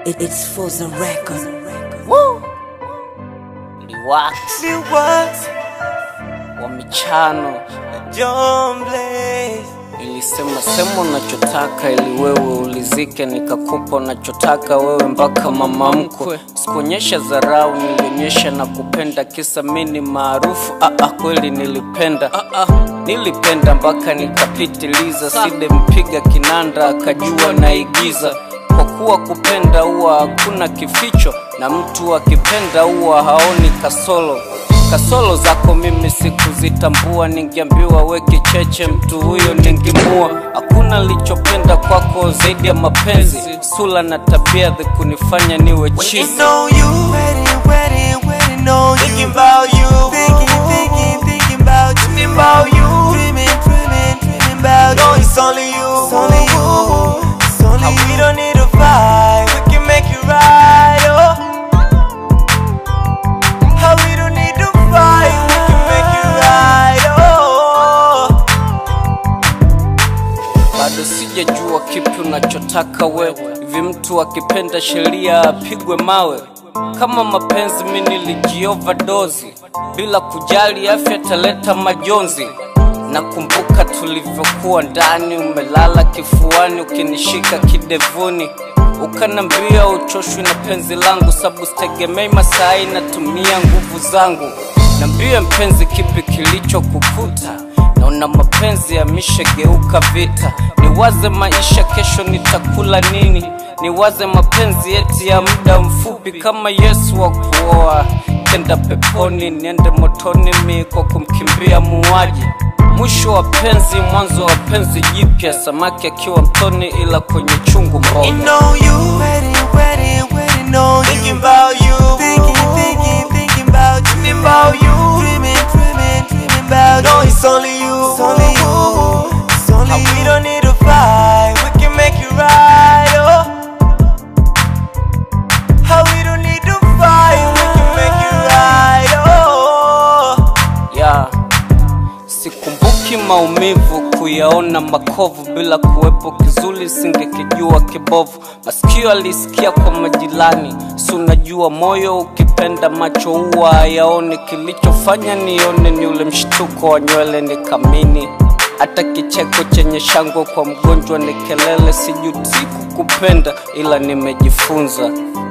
It, it's for the record. Woo! Liwax Liwax, wa michano John Blaze. ilisema sema unachotaka ili wewe ulizike, nikakupa unachotaka wewe mpaka mama mkwe. Sikuonyesha dharau, nilionyesha na kupenda, kisa mini maarufu. Ah, ah, kweli nilipenda ah, ah, nilipenda mpaka nikapitiliza, side mpiga kinanda akajua naigiza kwa kuwa kupenda huwa hakuna kificho, na mtu akipenda huwa haoni kasolo kasolo zako mimi sikuzitambua, ningeambiwa we kicheche, mtu huyo ningemua. Hakuna lichopenda kwako zaidi ya mapenzi, sula na tabia za kunifanya niwe When you chizi. know you, waiting, waiting, waiting on you. Thinking about you, thinking, thinking, thinking about you. Thinking about you, dreaming, dreaming, dreaming about you. No, it's only you, it's only you, it's only you. We don't need to fight, we can make it right, oh. How we don't need to fight, we can make it right, oh. bado sijajua kipi unachotaka wewe. Hivi mtu akipenda sheria apigwe mawe? Kama mapenzi mi nilijioverdose bila kujali afya taleta majonzi. Nakumbuka tulivyokuwa ndani, umelala kifuani ukinishika kidevuni, ukanambia uchoshwi na penzi langu, sabu sitegemei masai, natumia nguvu zangu. Nambie mpenzi, kipi kilichokukuta? naona mapenzi yameshageuka vita. Niwaze maisha, kesho nitakula nini? Niwaze mapenzi eti ya muda mfupi, kama Yesu wa kuoa kenda peponi, niende motoni mi kwa kumkimbia muuaji. Mwisho wa penzi, mwanzo wa penzi jipya, samaki akiwa mtoni, ila kwenye chungu You mboga. know you, waiting, waiting, waiting on you. Thinking about you, thinking, thinking, thinking about you. Thinking about you, dreaming, dreaming, dreaming about you. No, it's only you, it's only you, it's only you. We don't need to fight, we can make it right, oh. How we don't need to fight, we can make it right, oh. ya sikumbuki maumivu kuyaona makovu bila kuwepo kizuri singekijua kibovu masikio alisikia kwa majirani si unajua moyo ukipenda macho huwa hayaoni kilichofanya nione ni ule mshtuko wa nywele nikamini hata kicheko chenye shangwe kwa mgonjwa ni kelele sijuti kukupenda ila nimejifunza